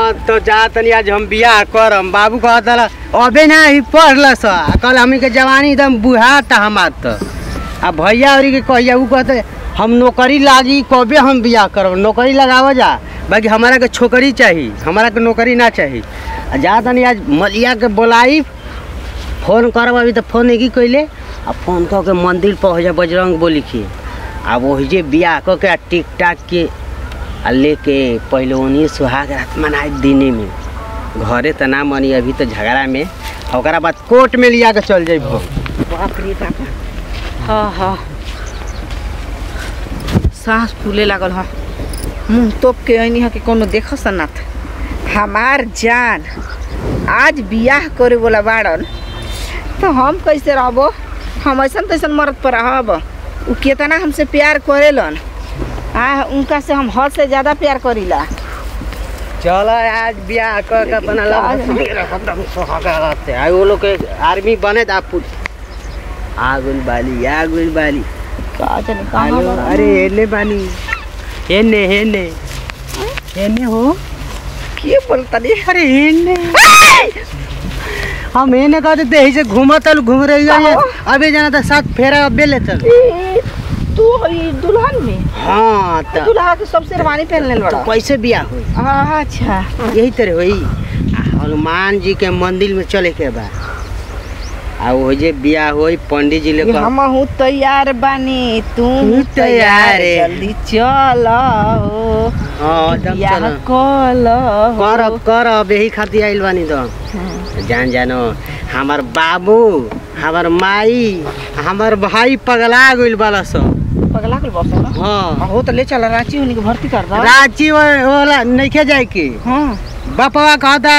हाँ तो जा तनी आज हम बियाह करम बाबू कहत रहा अबे ना ही पढ़ल स कल हमी के जवानी एकदम बुढ़ा था हमार तो आ भैया और के कहिया उ कहते हम नौकरी लागी कबे हम बियाह करब नौकरी लगाव जा बाकी हमारा के छोकरी चाहिए हमारा के नौकरी ना चाहिए आ जा तनी आज मलिया के बोलाई फोन करब अभी तो फोन नहीं कैले आ फोन कऽ के मंदिर पहुँच जा बजरंग बोली के आ वही जे बियाह कऽ के आ टिक टाक के आ लेके पहले ओनिए सुहाग रात मनाए दिने में घरे त ना मनी अभी तो झगड़ा में आ ओकरा बाद कोर्ट में लिया के चल जाइब बाप रे बाप हाँ हाँ सांस फूले लागल ह मुंह तोप के ऐनी ह कि कोनो देख सनात हमार जान आज बियाह करे वाला बाड़न तो हम कैसे रहबो हम ऐसन तैसन मरद पर रहब उ केतना हमसे प्यार करेलन आ उनका से हम हद से ज्यादा प्यार करीला चल आज बियाह कऽ के अपना लग एकदम सुहाग रात से आ वो लोग के आर्मी बने ता पुट आगुल बाली आगुल बाली का जाने हेलो, कहाँ अरे हेने बानी हेने हेने हेने हो के बोलतनी अरे हेने हम हेने कहते थे यही से घूमत चल घूम रही है कहाँ? अभी जाना था साथ फेरा अबे ले चल ई, तू ई दुल्हन में हाँ तो दुल्हा के सब शेरवानी पहन लेल बड़ा कैसे बियाह हुई अच्छा यही तरह हुई आ, हनुमान जी के मंदिर में चले के बा आ वो जे बियाह हुई पंडित जी ले कह- हम हूँ तैयार बानी तू तू तैयार है। जल्दी चल हो हाँ एकदम बियाह चलो कल करब करब यही खातिर आइल बानी तो जान जानो हमार बाबू हमार माई हमार भाई पगला गइल बाला सब पगला के बस ना हाँ हो तो ले चल रांची उन्हीं के भर्ती कर दो रांची वो- वाला नइखे जाए के हाँ बापवा कहता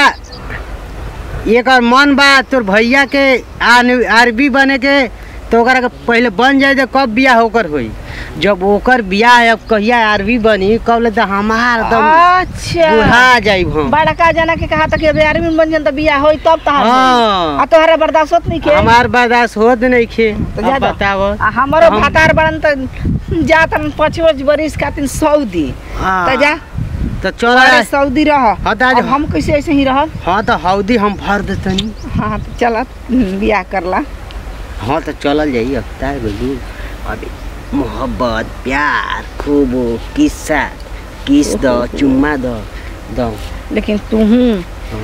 एकर मन बा तोर भैया के आन- आरबी बने के तो ओकरा के पहले बन जाए तो कब बियाह होकर होई जब ओकर बियाह अब कहिया आरबी बनी कब ले तो हमार एकदम अच्छा बुढ़ा जाइब हम बड़का जना के कहा था कि अबे आर्मी में बन जान तो बियाह होई तब तहार हाँ। आ तोहरा बर्दाश्त होत नहीं के हमार बर्दाश्त होत नहीं खे तो जा अब जा। बताव आ हमारो हम- भातार बड़न तो जातन पचवच बरिस खातिन सऊदी तो जा तो चल अरे सऊदी रह हाँ तो आज- अब हम कैसे ऐसे ही रहब हाँ तो हौदी हम भर देतनी हाँ तो चल बियाह करला हाँ तो चलल जाई अब तार गलू अभी मोहब्बत प्यार खूब किस्सा किस दो चुम्मा दो दो लेकिन तू हूँ हाँ।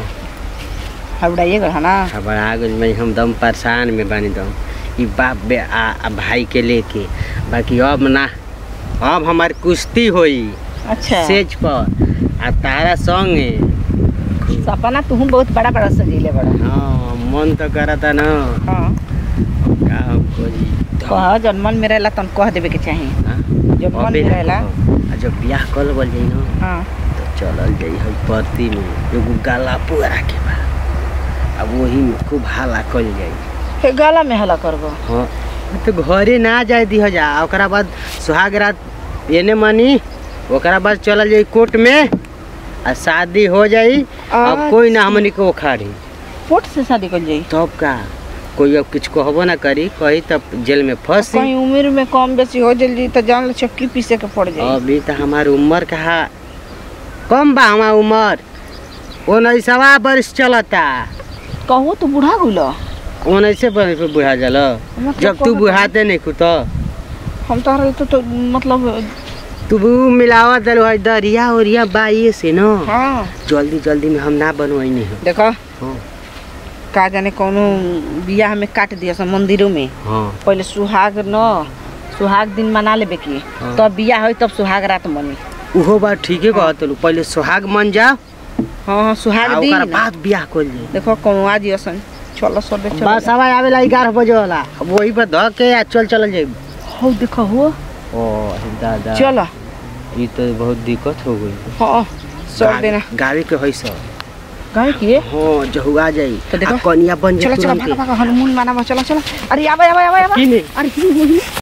हबड़ाइए गल ना खबर आ गई मैं हम दम परेशान में बनी दो ई बाप बे आ, आ भाई के लेके बाकी अब ना अब हमार कुश्ती होई अच्छा सेज पर आ तारा संगे सपना तू बहुत बड़ा बड़ा सजीले बड़ा हाँ मन तो करता ना हाँ का हम करी कह जब मन में रहेला तन कह देवे के चाही हाँ? जब मन अबे में ना रहेला कहो। आ जब बियाह कल बोल जाई ना हाँ तो चलल जाई है परती में एगो गाला पुरा के बा अब वही में खूब हाला कल जाई फिर गला में हला करबो हाँ तो घरे ना जाए दिह जा ओकरा बाद सुहाग रात एने मनी ओकरा बाद चलल जाई कोर्ट में आ शादी हो जाई अब कोई ना हमनी को उखाड़ी पोट से शादी कर जाई तब का कोई अब कुछ कहबो ना करी कही तब जेल में फंसी कहीं उम्र में कम बेसी हो जल्दी तो जान ले चक्की पीसे के पड़ जाई अभी तो हमार उम्र कहा कम बा हमार उम्र उन्नीसवा वर्ष चलता कहू तो बूढ़ा गुलो उन्नीसे वर्ष पे बुढ़ा जल मतलब जब तू कहत- बुढ़ाते नहीं खुद हम तो तो, तो मतलब तू भी मिलावा दल है दरिया उरिया बाइये से न हाँ जल्दी जल्दी में हम ना बनवाई नहीं देखो हाँ का जाने कोनो बियाह में काट दिया सब मंदिरों में हाँ पहले सुहाग न सुहाग दिन मना लेबे की हाँ। तब बियाह होई तब सुहाग रात मनी उहो बात ठीके कहत लू पहले सुहाग मन जा हाँ हाँ सुहाग आ दिन ओकर न। बाद बियाह कर जाई देखो कोनो आज असन चलो सब चलो बस हवा आवेला ग्यारह बजे वाला अब वही पर धऽ के आ चल चल जाई हो देखो हो ओ दादा चलो ये तो बहुत दिक्कत हो गई हाँ सब देना गाड़ी के है सब कहे कि हाँ जहुआ जाई तो देखो। आ कनिया बन चलो जाई चलो तुरंते भागा भागा हनुमान माना चलो चलो अरे आवा आवा आवा आवा किने अरे